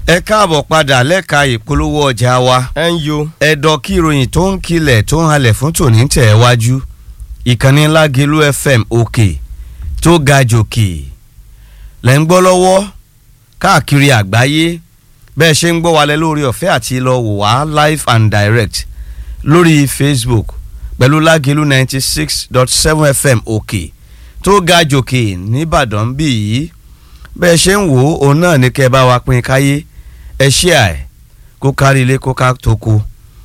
ẹ káàbọ̀ padà lẹ́ka ìpolówó ọjà wa ẹ ń yo. ẹ̀dọ̀ kí ìròyìn tó ń kilẹ̀ tó ń halẹ̀ fún tòní ń tẹ̀ wájú ìkànnì Lágelú FM òkè tó ga jòkè lẹ́ ń gbọ́ lọ́wọ́ káàkiri àgbáyé bẹ́ẹ̀ ṣe ń gbọ́ wálẹ̀ lórí ọ̀fẹ́ àti lọ wò wá live and direct lórí Facebook pẹ̀lú Lágelú ninety six dot seven FM òkè tó ga jòkè nìbàdàn bí yìí bẹ́ẹ̀ ṣe ń wò ó òun náà ní kẹ́ ẹ bá wa pín káyé ẹ ṣí àì kó kárí ilé kó ká tó kú.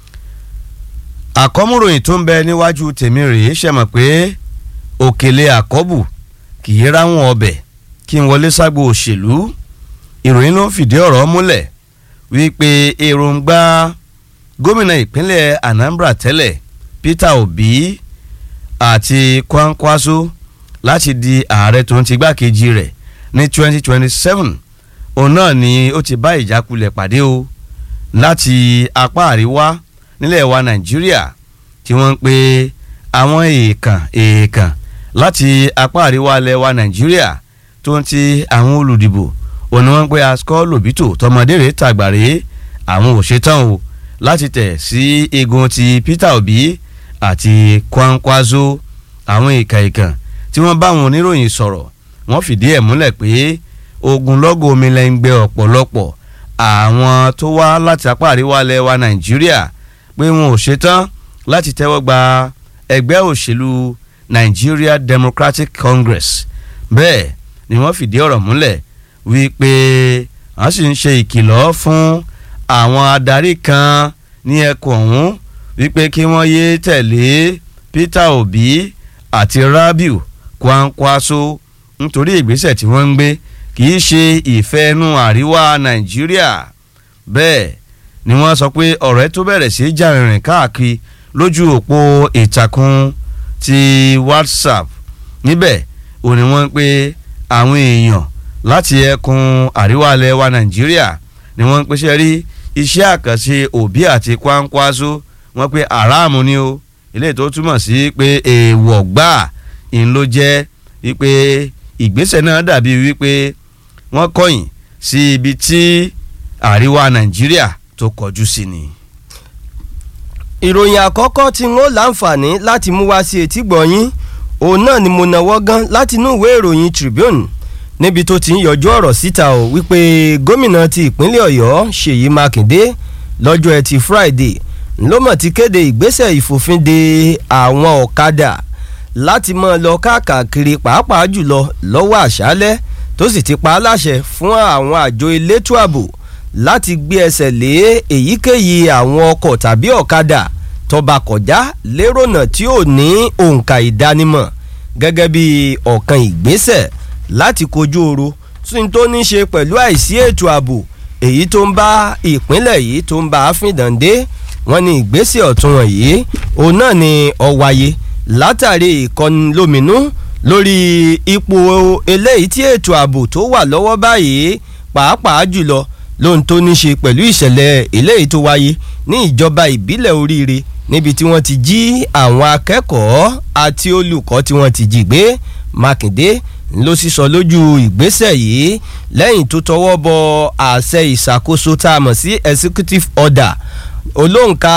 àkọ́múròyìn tó ń bẹ níwájú tèmi rèé ṣe mọ̀ pé òkèlè àkọ́bù kì í ráwọn ọbẹ̀ kí n wọlé ságbo òṣèlú ìròyìn ló ń fìdí ọ̀rọ̀ múlẹ̀ wípé èròǹgbà gómìnà ìpínlẹ̀ Anambra tẹ́lẹ̀ Peter Obi àti Kwankwaso láti di ààrẹ tó ń ti gbákejì rẹ̀ ní 2027 òun náà ni ó ti bá ìjákulẹ̀ pàdé o láti apá àríwá nílẹ̀ wa nàìjíríà tí wọ́n ń pe àwọn èèkàn èèkàn láti apá àríwá ilẹ̀ wa nàìjíríà tó ń ti àwọn olùdìbò òun ni wọ́n ń pe asukọ́ lòbítò tọmọdé rẹ̀ tàgbàrẹ́ àwọn ò ṣetán o láti tẹ̀ sí igun ti Peter Obi àti Kwankwaso àwọn èèkàn èèkàn tí wọ́n bá àwọn oníròyìn sọ̀rọ̀ wọ́n fìdí ẹ̀ múlẹ̀ pé ogunlọ́gọ̀ omi lẹ́ ń gbẹ ọ̀pọ̀lọpọ̀ àwọn tó wá láti apá àríwá ilẹ̀ wa nàìjíríà pé wọn ò ṣetán láti tẹ́wọ́ gba ẹgbẹ́ òṣèlú Nigeria Democratic Congress bẹ́ẹ̀ ni wọ́n fìdí ọ̀rọ̀ múlẹ̀ wípé wọ́n sì ń ṣe ìkìlọ̀ fún àwọn adarí kan ní ẹkùn ọ̀hún wípé kí wọ́n yéé tẹ̀lé Peter Obi àti Rabiu Kwankwaso nítorí ìgbésẹ̀ tí wọ́n ń gbé kì í ṣe ìfẹ́ inú àríwá nàìjíríà bẹ́ẹ̀ ni wọ́n sọ pé ọ̀rẹ́ tó bẹ̀rẹ̀ sí í jà rìnrìn káàkiri lójú òpó ìtàkùn ti whatsapp níbẹ̀ ò ní wọ́n pé àwọn èèyàn láti ẹkùn àríwá ilẹ̀ wa nàìjíríà ni wọ́n ń pèsè rí iṣẹ́ àkànṣe òbí àti Kwankwaso wọ́n pé aráàmù ni o eléyìí tó túmọ̀ sí pé èèwọ̀ gbà ń ló jẹ́ wípé ìgbésẹ̀ náà dàbí wípé wọ́n kọ̀yìn sí ibi tí àríwá nàìjíríà tó kọjú sí ni. ìròyìn àkọ́kọ́ tí wọ́n láǹfààní láti mú wá sí etí gbọ̀nyín òun náà ni mo náwó gan láti inú ìwé ìròyìn Tribune níbi tó ti ń yọjú ọ̀rọ̀ síta o wípé gómìnà ti ìpínlẹ̀ ọ̀yọ́ ṣèyí mákindé lọ́jọ́ ẹtì Friday ló mọ̀ ti kéde ìgbésẹ̀ ìfòfinde àwọn ọ̀kadà láti máa lọ káàkiri pàápàá jùlọ lọ́wọ́ àṣálẹ́ tó sì ti pa á láṣẹ fún àwọn àjọ elétò ààbò láti gbé ẹsẹ̀ lé èyíkéyìí àwọn ọkọ̀ tàbí ọ̀kadà tó bá kọjá lérònà tí ò ní òǹkà ìdánimọ̀ gẹ́gẹ́ bí ọ̀kan ìgbésẹ̀ láti kojú ooru tí tó ní ṣe pẹ̀lú àìsí ètò ààbò èyí tó ń bá ìpínlẹ̀ yìí tó ń bá a fìdàndé wọ́n ní ìgbésẹ̀ ọ̀tún wọ̀nyí òun náà ni ó wáyé látàrí ìkọnilóminú lórí ipò eléyìí tí ètò ààbò tó wà lọ́wọ́ báyìí pàápàá jùlọ lóhun tó ní ṣe pẹ̀lú ìṣẹ̀lẹ̀ eléyìí tó wáyé ní ìjọba ìbílẹ̀ oríire níbi tí wọ́n ti jí àwọn akẹ́kọ̀ọ́ àti olùkọ́ tí wọ́n ti jí gbé Mákindé ló sì sọ lójú ìgbésẹ̀ yìí lẹ́yìn tó tọwọ́ bọ àṣẹ ìṣàkóso tá a mọ̀ sí executive order olóǹkà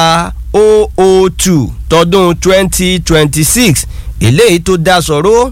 002 tọdún 2026 eléyìí tó dá sọ̀rọ̀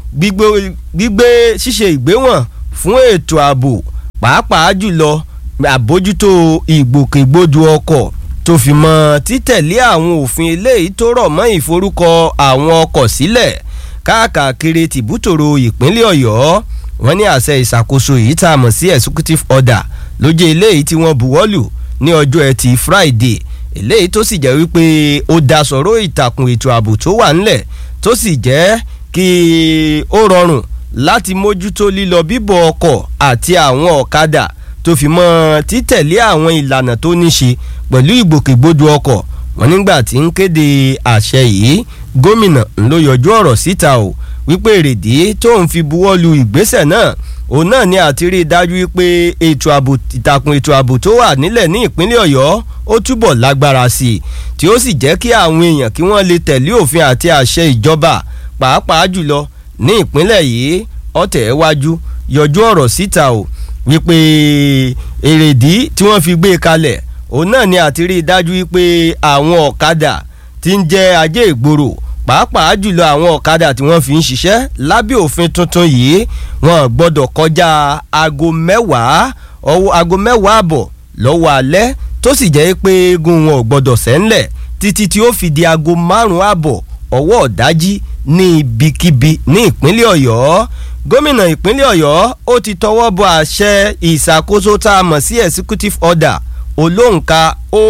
gbígbé ṣíṣe ìgbéwọ̀n fún ètò ààbò pàápàá jùlọ àbójútó ìgbòkègbodò ọkọ̀ tó fi mọ́ títẹ̀lé àwọn òfin eléyìí tó rọ̀ mọ́ ìforúkọ àwọn ọkọ̀ sílẹ̀ káàkiri tìbútòrò ìpínlẹ̀ ọ̀yọ́ wọ́n ní àṣẹ ìṣàkóso yìí tá a mọ̀ sí executive order ló jẹ́ eléyìí tí wọ́n buwọ́lù ní ọjọ́ ẹtì friday eléyìí tó sì jẹ́ wípé ó dá sọ̀rọ̀ ìtàkùn ètò ààbò tó wà ńlẹ̀ tó sì jẹ́ kí ó rọrùn láti mójútó lílọ bíbọ̀ ọkọ̀ àti àwọn ọ̀kadà tó fi mọ́ títẹ̀lé àwọn ìlànà tó ní ṣe pẹ̀lú ìgbòkègbodò ọkọ̀ wọn nígbà tí ń kéde àṣẹ yìí gómìnà ló yọjú ọ̀rọ̀ síta o wípé èrèdí tó ń fi buwọ́ lu ìgbésẹ̀ náà òun náà ni àti rí i dájú wípé ètò ààbò ìtàkùn ètò ààbò tó wà nílẹ̀ ní ìpínlẹ̀ ọ̀yọ́ ó túbọ̀ lágbára sí i tí ó sì jẹ́ kí àwọn èèyàn kí wọ́n lè tẹ̀lé òfin àti àṣẹ ìjọba pàápàá jùlọ ní ìpínlẹ̀ yìí ọ̀tẹ̀ wájú yọjú ọ̀rọ̀ síta o wípé èrèdí tí wọ́n fi gbé e kalẹ̀ òun náà ni àti rí i dájú wípé àwọn ọ̀kadà tí ń jẹ́ ajé ìgboro pàápàá jùlọ àwọn ọ̀kadà tí wọ́n fi ń ṣiṣẹ́ lábẹ́ òfin tuntun yìí wọ́n gbọ́dọ̀ kọjá aago mẹ́wàá ọwọ́ aago mẹ́wàá àbọ̀ lọ́wọ́ alẹ́ tó sì jẹ́ pé eégún wọn ò gbọ́dọ̀ sẹ́ńlẹ̀ títí tí ó fi di aago márùn-ún àbọ̀ ọwọ́ ọ̀dájí ní ibikíbi ní ìpínlẹ̀ ọ̀yọ́ gómìnà ìpínlẹ̀ ọ̀yọ́ ó ti tọwọ́ bọ àṣẹ ìṣàkóso tá a mọ̀ sí executive order olóǹkà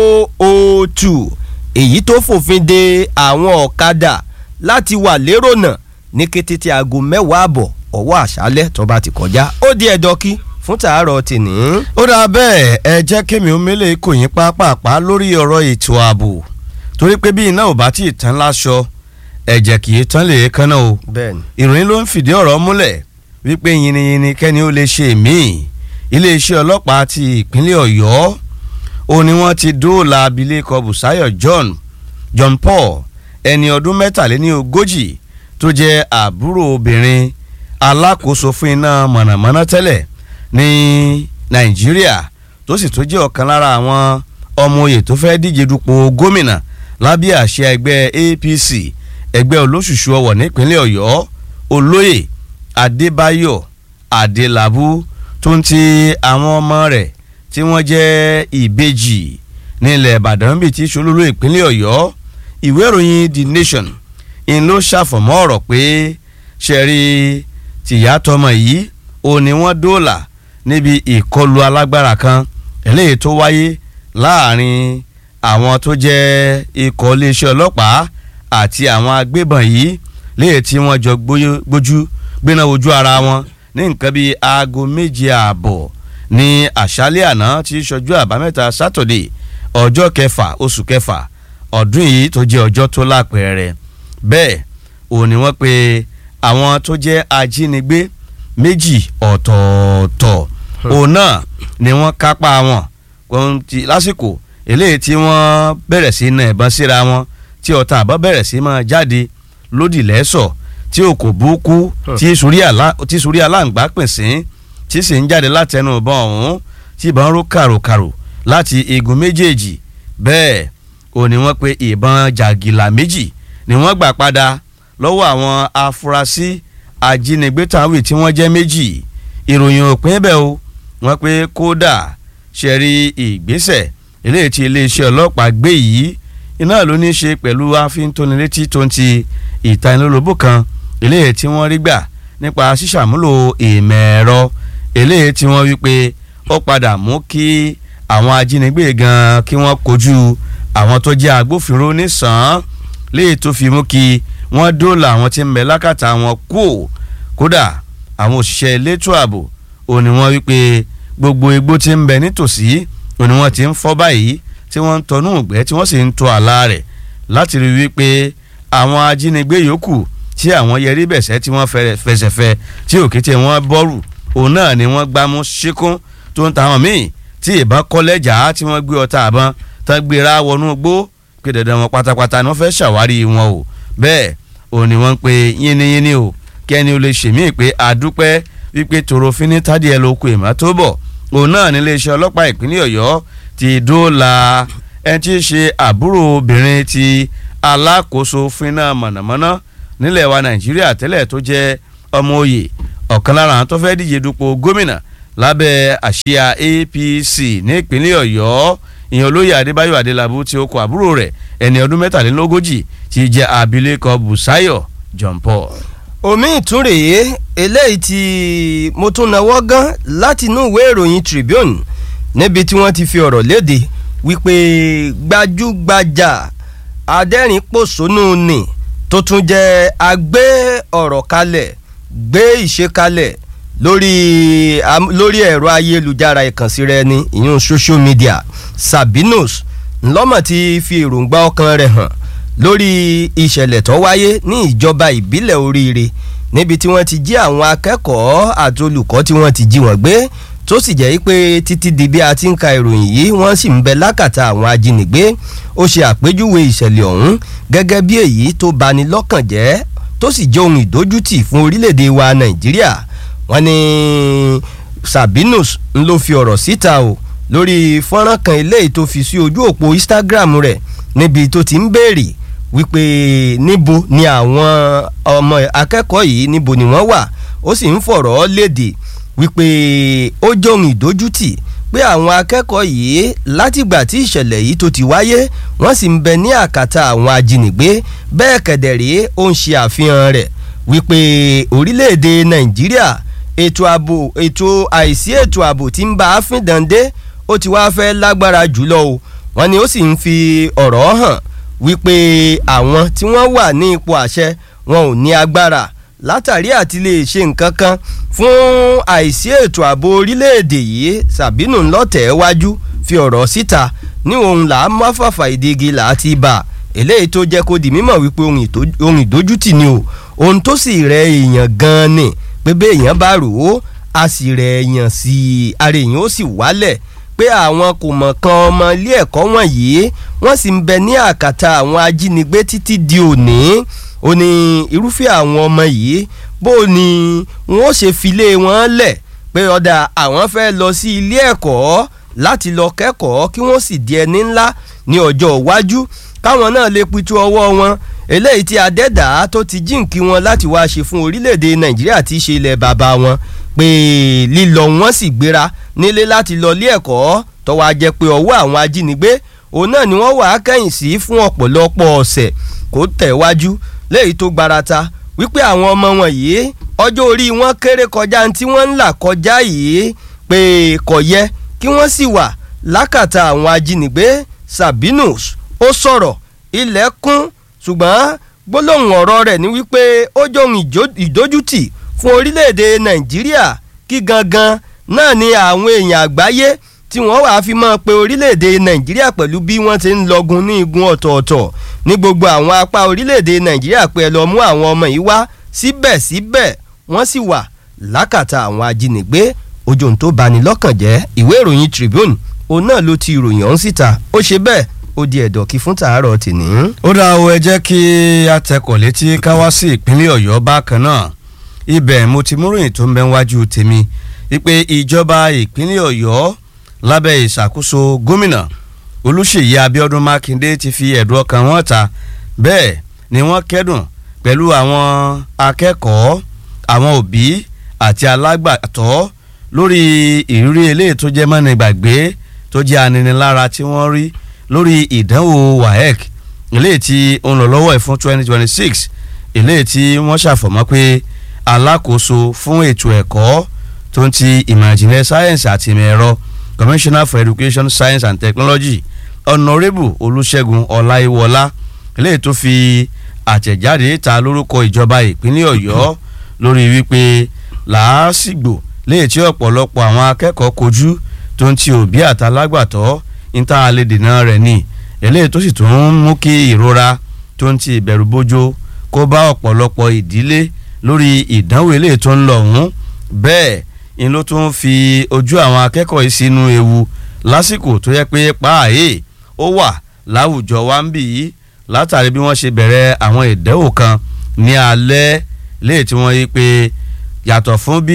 002 èyí tó fòfin de àwọn ọ̀kadà láti wà lérònà ní kété tí aago mẹ́wàá àbọ̀ ọwọ́ àṣálẹ́ tó bá ti kọjá ó di ẹ̀dọ́kí fún tàárọ̀ tìní. ó dáa bẹ́ẹ̀ ẹ jẹ́ kémi omele kò yín pápápá lórí ọ̀rọ̀ ètò ààbò torí pé bí iná ò bá tí ì tán láṣọ ẹ̀jẹ̀ kì í tán lè kánná o bẹ́ẹ̀ni. ìròyìn ló ń fìdí ọ̀rọ̀ múlẹ̀ wípé yìnyínyìnyín kẹ́ni ó lè ṣe míì iléeṣẹ́ ọlọ́pàá ti ìpínlẹ̀ ọ̀yọ́ ó ní wọ́n ti dóòlà abilékọ Bùsáyọ̀ John John Paul ẹni ọdún mẹ́tàléní ogójì tó jẹ́ àbúrò obìnrin alákòóso fún iná mọ̀nàmọ́ná tẹ́lẹ̀ ní Nàìjíríà tó sì tó jẹ́ ọ̀kan lára àwọn ọmọ oyè tó fẹ́ díje dupò gómìnà lábẹ́ àṣẹ ẹgbẹ́ APC ẹgbẹ́ olóṣùṣù ọwọ̀ nípínlẹ̀ Ọ̀yọ́ olóyè Adébáyọ̀ Adélabú tó ń ti àwọn ọmọ rẹ̀ tí wọ́n jẹ́ ìbejì nílẹ̀ Ìbàdàn bíi ti ṣolúlú ìpínlẹ̀ Ọ̀yọ́ ìwé ìròyìn The Nation ń ló ṣàfọ̀mọ́ ọ̀rọ̀ pé ṣẹ̀rí tìyá tọmọ yìí ò ní wọ́n dóòlà níbi ìkọlù alágbára kan eléyìí tó wáyé láàrin àwọn tó jẹ́ ikọ̀ iléeṣẹ́ ọlọ́pàá àti àwọn agbébọn yìí léyìí tí wọ́n jọ gbójú gbéná ojú ara wọn ní nǹkan bíi aago méje ààbọ̀ ní àṣálẹ́ àná tí í ṣojú àbámẹ́ta sátọ̀dé ọjọ́ kẹfà oṣù kẹfà ọdún yìí tó jẹ́ ọjọ́ tó lápẹẹrẹ bẹ́ẹ̀ òun ni wọ́n pe àwọn tó jẹ́ ajínigbé méjì ọ̀tọ̀ọ̀tọ̀ òun náà ni wọ́n kápá wọn ohun ti lásìkò eléyìí tí wọ́n bẹ̀rẹ̀ sí na ìbọn síra wọn tí ọta àbọ̀ bẹ̀rẹ̀ sí máa jáde lódì lẹ́sọ̀ tí òkò burúkú tí sórí aláǹgbá pín sí tí sì ń jáde látẹnu ìbọn ọ̀hún tí ìbọn ró kàròkàrò láti igun méjèèjì bẹ́ẹ̀ ò ní wọ́n pe ìbọn jàgìlà méjì ni wọ́n gbà padà lọ́wọ́ àwọn afurasí ajínigbé tàwí tí wọ́n jẹ́ méjì ìròyìn òpin bẹ́ẹ̀ o wọ́n pe kódà ṣe rí ìgbésẹ̀ eléyìí tí iléeṣẹ́ ọlọ́pàá gbé yìí iná ló ní í ṣe pẹ̀lú àfintónilétí tó ń ti ìtanilólobó kan eléyìí tí wọ́n rí gbà nípa ṣíṣàmúlò ìmọ̀ ẹ̀rọ eléyìí tí wọ́n wí pé ó padà mú kí àwọn ajínigbé gan kí wọ́n kojú àwọn tó jẹ́ agbófinró nísàn-án léyìí tó fi mú kí wọ́n dóòlà àwọn tí ń bẹ lákàtà wọn kú kódà àwọn òṣìṣẹ́ elétò ààbò ò ní wọ́n wí pé gbogbo igbó tí ń bẹ nítòsí ò ní wọ́n ti ń fọ́ báyìí tí wọ́n ń tọnú ìgbẹ́ tí wọ́n sì ń tọ àlà rẹ̀ láti rí wípé àwọn ajínigbé yòókù tí àwọn yẹrí bẹ̀sẹ̀ tí wọ́n fẹsẹ̀fẹ tí òkété wọn bọ́rù òun náà ni wọ́n gbámú ṣíkún tó ń ta àwọn míì tí ìbọn kọ́lẹ́jà tí wọ́n gbé ọta àbọn tán gbéra wọnú gbó pé dandan wọn pátápátá ni wọ́n fẹ́ ṣàwárí wọn o bẹ́ẹ̀ òun ni wọ́n ń pe yínníyínní o kẹ́ni o lè ṣèmí pé àdúpẹ́ wípé tòròfin ní tádìẹ lóko ìmọ̀ tó bọ̀ òun náà ní iléeṣẹ́ ọlọ́pàá ìpínlẹ̀ ọ̀yọ́ ti dóòlà ẹni tí í ṣe àbúrò obìnrin ti alákòóso fínà mọ̀nàmọ́ná nílẹ̀ wa nàìjíríà tẹ́lẹ̀ tó jẹ́ ọmọ òye ọ̀kan lára àwọn tó fẹ́ díje dupò gómìnà lábẹ́ àsíá APC ní ìpínlẹ̀ ọ̀yọ́ ìyẹn olóyè adébáyọ̀ adélábù tí ó kọ àbúrò rẹ̀ ẹni ọdún mẹ́tàlélógójì ti jẹ́ abilékọ bùsáyọ̀ john paul. omi ìtúrèé eléyìí tí mo tún nawọ́ gán láti inú ìwé ìròyìn Tribune níbi tí wọ́n ti fi ọ̀rọ̀ léde wípé gbajúgbajà adẹ́rìn-pòṣónú ni tó tún jẹ́ agbé ọ̀rọ̀ kalẹ̀ gbé ìṣe kalẹ̀ lórí lórí ẹ̀rọ ayélujára ìkànsí rẹ ni ìyún social media Sabinus ńlọ́mọ̀ ti fi èròǹgbà ọkàn rẹ̀ hàn lórí ìṣẹ̀lẹ̀ tó wáyé ní ìjọba ìbílẹ̀ oríire níbi tí wọ́n ti jí àwọn akẹ́kọ̀ọ́ àti olùkọ́ tí wọ́n ti jí wọ́n gbé tó sì jẹ́ pé títí di bí a ti ń ka ìròyìn yìí wọ́n sì ń bẹ lákàtà àwọn ajínigbé ó ṣe àpèjúwe ìṣẹ̀lẹ̀ ọ̀hún gẹ́gẹ́ bí èyí tó bani lọ́kàn jẹ́ tó sì jẹ́ ohun ìdójútì fún orílẹ̀-èdè wa nàìjíríà wọ́n ní Sabinus ń ló fi ọ̀rọ̀ síta o lórí fọ́nrán kan eléyìí tó fi sí ojú òpó Instagram rẹ̀ níbi tó ti ń béèrè wípé níbo ni àwọn ọmọ akẹ́kọ̀ọ́ yìí níbo ni wọ́n wà ó sì ń fọ̀rọ̀ léde wípé ó jóhun ìdójútì pé àwọn akẹ́kọ̀ọ́ yìí látìgbà tí ìṣẹ̀lẹ̀ yìí tó ti wáyé wọ́n sì ń bẹ ní àkàtà àwọn ajínigbé bẹ́ẹ̀ kẹ̀dẹ̀rẹ́ ó ń ṣe àfihàn rẹ̀ wípé orílẹ̀-èdè Nàìjíríà ètò ààbò ètò àìsí ètò ààbò tí ń bá a fín dande ó ti wá fẹ́ lágbára jùlọ o wọ́n ní ó sì ń fi ọ̀rọ̀ hàn wípé àwọn tí wọ́n wà ní ipò àṣẹ wọn ò ní agbára látàrí àti lè ṣe nǹkan kan fún àìsí ètò ààbò orílẹ̀-èdè yìí Sàbínù ńlọ́tẹ̀ wájú fi ọ̀rọ̀ síta ní òun là á má fàfà ìdígi là á ti bà eléyìí tó jẹ́ kó di mímọ̀ wípé ohun ìdójútì ni o ohun tó sì rẹ èèyàn gan-an ni pé bí èèyàn bá rò ó a sì rẹ èèyàn sí i ara èèyàn ó sì wálẹ̀ pé àwọn kò mọ̀ kan ọmọ ilé ẹ̀kọ́ wọ̀nyí wọ́n sì ń bẹ ní àkàtà àwọn ajínigbé títí di òní ó ní irúfẹ́ àwọn ọmọ yìí bó ni wọ́n ó ṣe filé wọn lẹ̀ pé ọ̀dà àwọn fẹ́ lọ sí ilé ẹ̀kọ́ láti lọ kẹ́kọ̀ọ́ kí wọ́n sì di ẹni ńlá ní ọjọ́ iwájú káwọn náà lè pitú ọwọ́ wọn eléyìí tí adẹ́dà tó ti jíǹkí wọn láti wá ṣe fún orílẹ̀-èdè nàìjíríà tí í ṣe ilẹ̀ bàbá wọn pé lílọ wọn sì gbéra nílé láti lọ ilé ẹ̀kọ́ tó wá jẹ́ pé ọwọ́ àwọn ajínigbé òun náà ni wọ́n wà á kẹ́yìn sí fún ọ̀pọ̀lọpọ̀ ọ̀sẹ̀ kó tẹ̀wájú léyìí tó gbarata wípé àwọn ọmọ wọn yìí ọjọ́ orí wọn kéré kọjá tí wọ́n ń là kọjá yìí pé kò yẹ kí wọ́n sì wà lákàtà àwọn ajínigbé Sabinus ó sọ̀rọ̀ ilẹ̀ kún ṣùgbọ́n gbólóhùn ọ̀rọ̀ rẹ̀ ni wípé ó jóhun ìdójútì fún orílẹ̀-èdè Nàìjíríà kí gangan náà ni àwọn èèyàn àgbáyé tí wọ́n wàá fi máa pe orílẹ̀-èdè Nàìjíríà pẹ̀lú bí wọ́n ti ń lọ́gun ní igun ọ̀tọ̀ọ̀tọ̀ ní gbogbo àwọn apá orílẹ̀-èdè Nàìjíríà pé ẹ lọ mú àwọn ọmọ yìí wá síbẹ̀síbẹ̀ wọ́n sì wà lákàtà àwọn ajínigbé ojú ohun tó bani lọ́kàn jẹ́ ìwé ìròyìn Tribune òun náà ló ti ìròyìn ọ̀hún síta ó ṣe bẹ́ẹ̀ ó di ẹ̀dọ̀ kí fún tàárọ̀ tìní. ó dá o ẹ jẹ́ kí a tẹkọ̀ létí ká wá sí ìpínlẹ̀ Ọ̀yọ́ bákan náà ibẹ̀ mo ti múròyìn tó ń bẹ wájú tèmi wípé ìjọba ìpínlẹ̀ Ọ̀yọ́ lábẹ́ ìṣàkóso gómìnà Olúṣèyí Abíọ́dún Mákindé ti fi ẹ̀dùn ọkàn wọn ta bẹ́ẹ̀ ni wọ́n kẹ́dùn pẹ̀lú àwọn akẹ́kọ̀ọ́ àwọn òbí àti alágbàtọ́ lórí ìrírí eléyìí tó jẹ́ mọ́ni gbàgbé tó jẹ́ aninilára tí wọ́n rí lórí ìdánwò WAEC eléyìí tí ó ń lọ lọ́wọ́ ẹ̀ fún twenty twenty six eléyìí tí wọ́n ṣàfọ̀mọ́ pé alákòóso fún ètò ẹ̀kọ́ tó ń ti ìmọ̀ ìjìnlẹ̀ sáyẹ́ǹsì àti ìmọ̀ ẹ̀rọ commissioner for education science and technology honourable olùṣègùn ọláìwọlá eléyìí tó fi àtẹ̀jáde ta lórúkọ ìjọba ìpínlẹ̀ ọ̀yọ́ lórí wípé làásìgbò léyìí tí ọ̀pọ̀lọpọ̀ àwọn akẹ́kọ̀ọ́ kojú tó ń ti òbí àtàlágbàtọ́ níta alẹ́ dènà rẹ̀ ni eléyìí tó sì tún ń mú kí ìrora tó ń ti ìbẹ̀rù bójó kó bá ọ̀pọ̀lọpọ̀ ìdílé lórí ìdánwò eléyìí tó ń lọ ọ̀hún bẹ́ẹ̀ ni ló tún fi ojú àwọn akẹ́kọ̀ọ́ yìí sínú ewu lásìkò tó yẹ pé páàyè ó wà láwùjọ wa ń bì yìí látàrí bí wọ́n ṣe bẹ̀rẹ̀ àwọn ìdánwò kan ní alẹ́ léyìí tí wọ́n yí pé yàtọ̀ fún bí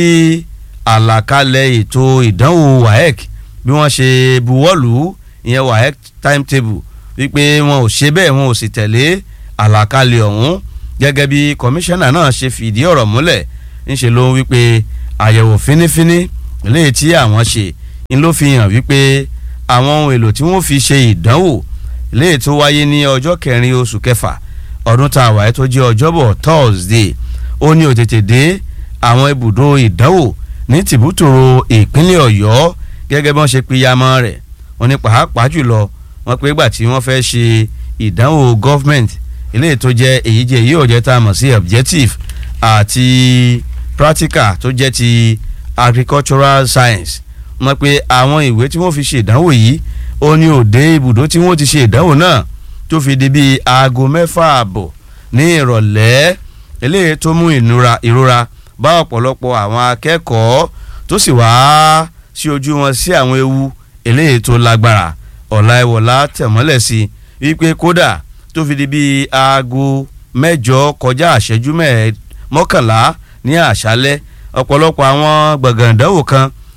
àlàkalẹ̀ ètò ìdánwò WAEC bí wọ́n ṣe buwọ́lù ìyẹn WAEC timetable wípé wọn ò ṣe bẹ́ẹ̀ wọn ò sì tẹ̀lé àlàkalẹ̀ ọ̀hún gẹ́gẹ́ bí kọmíṣánná náà ṣe fìdí ọ̀rọ̀ múlẹ̀ ńṣe ló wípé àyẹ̀wò fínífíní léyìí tí àwọn ṣe ń ló fi hàn wípé àwọn ohun èlò tí wọ́n fi ṣe ìdánwò léyìí tó wáyé ní ọjọ́ kẹrin oṣù kẹfà ọdún tá a wáyé tó jẹ́ ọjọ́bọ̀ Thursday ó ní òtètè dé àwọn ibùdó ìdánwò ní tìbútòrò ìpínlẹ̀ Ọ̀yọ́ gẹ́gẹ́ bí wọ́n ṣe pínyàmọ́ rẹ̀ wọ́n ní pàápàá jùlọ wọ́n pé ìgbà tí wọ́n fẹ́ ṣe ìdánwò government eléyìí tó jẹ́ èyí jẹ́ èyí ò jẹ́ tá a mọ̀ sí objective àti practical tó jẹ́ ti agricultural science wọ́n pé àwọn ìwé tí wọ́n fi ṣe ìdánwò yìí ó ní òde ibùdó tí wọ́n ti ṣe ìdánwò náà tó fi di bíi aago mẹ́fà àbọ̀ ní ìrọ̀lẹ́ eléyìí tó mú ìrora bá ọ̀pọ̀lọpọ̀ àwọn akẹ́kọ̀ọ́ tó sì wá sí ojú wọn sí àwọn ewu eléyìí tó lágbára ọ̀làìwọ̀lá tẹ̀mọ́lẹ̀ sí wípé kódà tó fi di bíi aago mẹ́jọ kọjá àṣẹjú mọ́kànlá ní àṣálẹ́ ọ̀pọ̀lọpọ̀ àwọn gbọ̀ngàn ìdánwò kan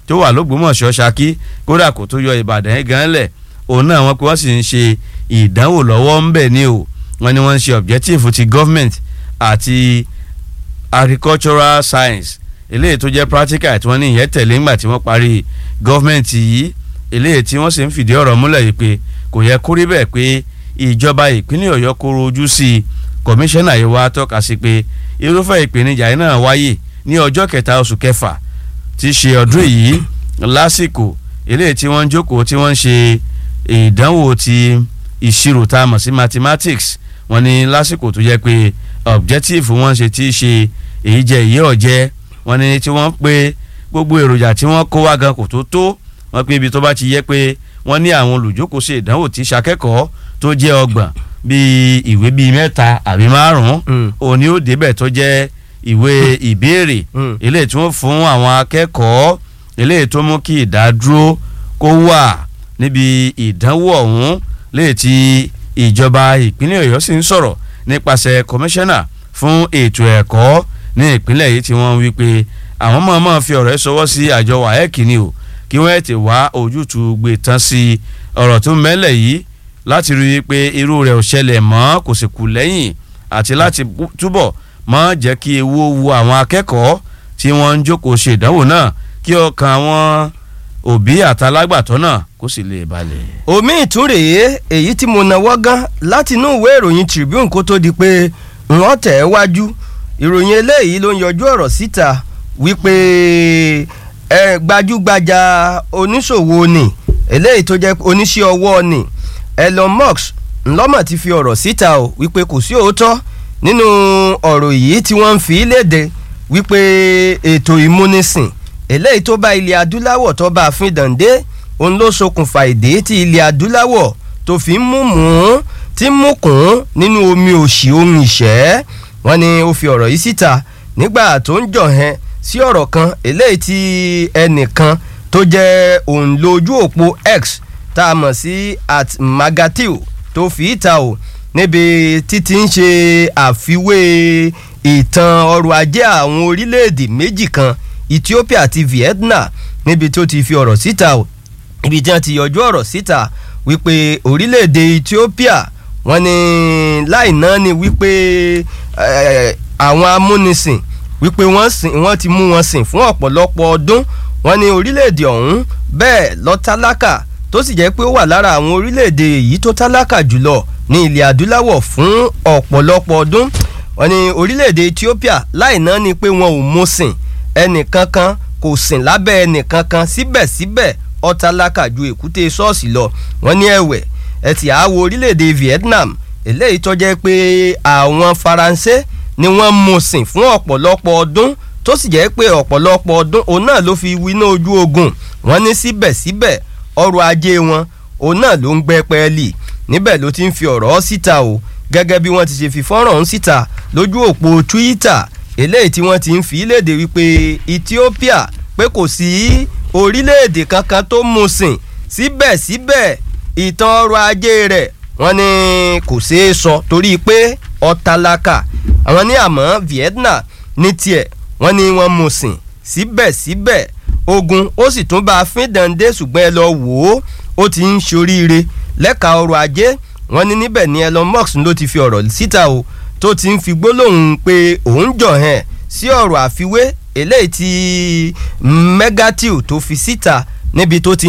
tó wà lógbómọ̀ṣọ́ ṣakí kódà kó tó yọ ìbàdàn yẹn gan lẹ̀ òun náà wọn pé wọ́n sì ń ṣe ìdánwò lọ́wọ́ ń bẹ̀ ni o wọ́n ní wọ́n ń ṣe objective ti government àti agricultural science eléyìí tó jẹ́ practical tí wọ́n ní ìyẹn tẹ̀lé ńgbà tí wọ́n parí government yìí eléyìí tí wọ́n sì ń fìdí ọ̀rọ̀ múlẹ̀ yìí pé kò yẹ kó rí bẹ́ẹ̀ pé ìjọba ìpínlẹ̀ ọ̀yọ́ kóró ojú sí i kọmíṣánná yìí wá tọ́ka sí pé irúfẹ́ ìpèníjà yìí náà wáyé ní ọjọ́ kẹta oṣù kẹfà tí í ṣe ọdún yìí lásìkò eléyìí tí wọ́n ń jókòó tí wọ́n ń ṣe ìdánwò ti ìṣirò tá a mọ̀ sí mathematics wọ́n ní lásìkò tó jẹ́ pé objective wọ́n ṣe tí í ṣe èyí jẹ́ èyí ọ̀jẹ́ wọ́n ní tí wọ́n pé gbogbo èròjà tí wọ́n kó wá gan kò tó tó wọ́n pé ibi tó bá ti yẹ pé wọ́n ní àwọn olùjókòó ṣe ìdánwò tí ṣakẹ́kọ̀ọ́ tó jẹ́ ọgbọ̀n bíi ìwé bíi mẹ́ta àbí márùn-ún òní ó débẹ̀ tó jẹ́ ìwé ìbéèrè eléyìí tí wọ́n fún àwọn akẹ́kọ̀ọ́ eléyìí tó mú kí ìdádúró kó wà níbi ìdánwò ọ̀hún léyìí tí ìjọba ìpínlẹ̀ ọ̀yọ́ sì ń sọ̀rọ̀ nípasẹ̀ kọmíṣánná fún ètò ẹ̀kọ́ ní ìpínlẹ̀ yìí tí wọ́n wí pé àwọn mọ̀ọ́mọ̀ fi ọ̀rọ̀ ẹ̀ sọwọ́ sí àjọ waec ni o kí wọ́n ti wá ojútùú gbé tán sí ọ̀rọ̀ tó mẹ́lẹ̀ yìí láti rí i pé irú rẹ̀ ò ṣẹlẹ̀ mọ́ kò sì kù lẹ́yìn àti láti túbọ̀ mọ́ jẹ́ kí ewu wo àwọn akẹ́kọ̀ọ́ tí wọ́n ń jókòó ṣe ìdánwò náà kí ọkàn àwọn òbí àtàlágbàtọ́ náà kó sì lè balẹ̀. omi ìtúrèé èyí tí mo náwó gan láti inú ìwé ìròyìn Tribune kó tó di pé wọ́n tẹ̀ ẹ́ wájú ìròyìn eléyìí ló ń yọjú ọ̀rọ̀ síta wípé ẹ gbajúgbajà oníṣòwò ni eléyìí tó jẹ́ oníṣẹ́ ọwọ́ ni Elon Musk ńlọ́mọ̀ ti fi ọ̀rọ̀ síta o wípé kò sí òótọ́ nínú ọ̀rọ̀ yìí tí wọ́n ń fi léde wípé ètò ìmúnisìn eléyìí tó bá ilẹ̀ adúláwọ̀ tó bá fín dàndé òun ló ṣokùnfà ìdè tí ilẹ̀ adúláwọ̀ tó fi ń mú mú tí ń mú kún nínú omi òṣì omi ìṣẹ́ wọ́n ní ó fi ọ̀rọ̀ yìí síta nígbà tó ń jọ̀hẹ́n sí ọ̀rọ̀ kan eléyìí tí ẹnìkan tó jẹ́ òǹlo ojú òpó X tá a mọ̀ sí at magatil tó fi ìta o níbi títí ń ṣe àfiwé ìtàn ọrọ̀ ajé àwọn orílẹ̀-èdè méjì kan Ethiopia àti Vietnam níbi tó ti fi ọ̀rọ̀ síta o ibi tí wọ́n ti yọjú ọ̀rọ̀ síta wípé orílẹ̀-èdè Ethiopia wọ́n ní láì náà ni wípé àwọn amúnisìn wípé wọ́n ti mú wọn sìn fún ọ̀pọ̀lọpọ̀ ọdún wọ́n ní orílẹ̀-èdè ọ̀hún bẹ́ẹ̀ lọ tálákà tó sì jẹ́ pé ó wà lára àwọn orílẹ̀-èdè èyí tó tálákà jùlọ ní ilẹ̀ adúláwọ̀ fún ọ̀pọ̀lọpọ̀ ọdún wọ́n ní orílẹ̀-èdè Ethiopia láì náà ni pé wọn ò mú sìn ẹnìkankan kò sìn lábẹ́ ẹnìkankan síbẹ̀síbẹ̀ ó tálákà ju èkúté ṣọ́ọ̀ṣì lọ wọ́n ní ẹ̀wẹ̀ ẹ ti àwọ orílẹ̀-èdè Vietnam eléyìí tó jẹ́ pé àwọn Faransé ni wọ́n mú sìn fún ọ̀pọ̀lọpọ̀ ọdún tó sì jẹ́ pé ọ̀pọ̀lọpọ̀ ọdún òun náà ló fi winá ojú ogun wọ́n ní síbẹ̀síbẹ̀ ọrọ̀ ajé wọn òun náà ló ń gbẹ́ pẹ́ẹ́lì níbẹ̀ ló ti ń fi ọ̀rọ̀ síta o gẹ́gẹ́ bí wọ́n ti ṣe fi fọ́nrán ọ̀hún síta lójú òpó Twitter eléyìí tí wọ́n ti ń fi léde wípé Ethiopia pé kò sí orílẹ̀-èdè kankan tó mú sìn síbẹ̀síbẹ̀ ìtàn ọrọ̀ ajé rẹ̀ wọ́n ní kò ṣeé sọ torí pé ọ̀tàlákà àwọn ní àmọ́ Vietnam ní tiẹ̀ wọ́n ní wọ́n mú sìn síbẹ̀síbẹ̀ ogun ó sì tún bá a fín dande ṣùgbọ́n ẹ lọ wò ó ó ti ń ṣoríire lẹ́ka ọrọ̀ ajé wọ́n ní níbẹ̀ ni Elon Musk ló ti fi ọ̀rọ̀ síta o tó ti ń fi gbólóhùn pé òun jọ̀ hẹ́n sí ọ̀rọ̀ àfiwé eléyìí tí Megatil tó fi síta níbi tó ti